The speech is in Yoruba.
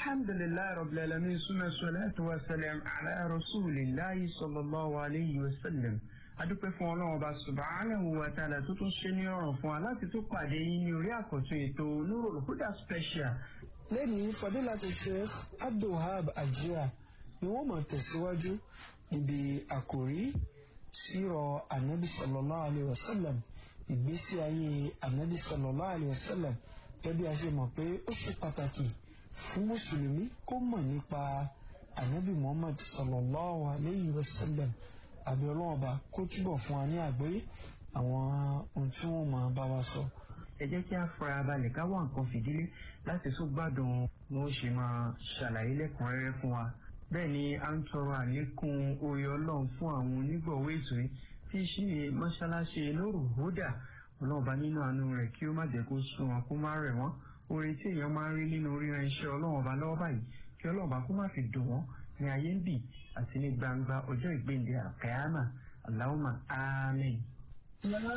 alhamdulilayi rabbil alamin suna salatu wa salam ala rasulillahi sallallahu alayhi wa sallam adúpẹ́ fún ọlọ́run ọba subhanahu wa ta'ala tó tún ṣe ní ọ̀ràn fún wa láti tún pàdé yín ní orí àkọ́tún ètò Nurul Huda special. lẹ́yìn fadilatu sheikh abdulhab ajia ni wọ́n máa tẹ̀síwájú níbi àkòrí sírọ̀ anabi sallallahu alayhi wa sallam ìgbésí ayé anabi sallallahu alayhi wa sallam gẹ́gẹ́ bí a ṣe mọ̀ pé ó ṣe pàtàkì fún mùsùlùmí kó mọ̀ nípa anabi muhammad sallallahu alayhi wa sallam àbí ọlọ́run ọba kó túbọ̀ fún wa ní àgbọ́yé àwọn ohun tí wọ́n máa bá wa sọ. ẹ jẹ́ kí a fara balẹ̀ ká wá nǹkan fìdílé láti tún gbádùn bó ṣe máa ṣàlàyé lẹ́kùnrẹ́rẹ́ fún wa. bẹ́ẹ̀ ni a ń tọrọ àlékún oore ọlọ́run fún àwọn onígbọ̀wọ́ ètò yìí tí í ṣe mọ́ṣáláṣí Nurul Huda ọlọ́run ọba nínú àánú rẹ̀ kí ó má jẹ́ kó sún wọn kó má rẹ̀ wọ́n oore tí èèyàn máa ń rí nínú ríran iṣẹ́ ọlọ́run ọba lọ́wọ́ báyìí kí ọlọ́run ọba kó má fi dùn wọ́n ní ayé ń bì àti ní gbangba ọjọ́ ìgbéǹde àkàyàmà Allahumma àmín.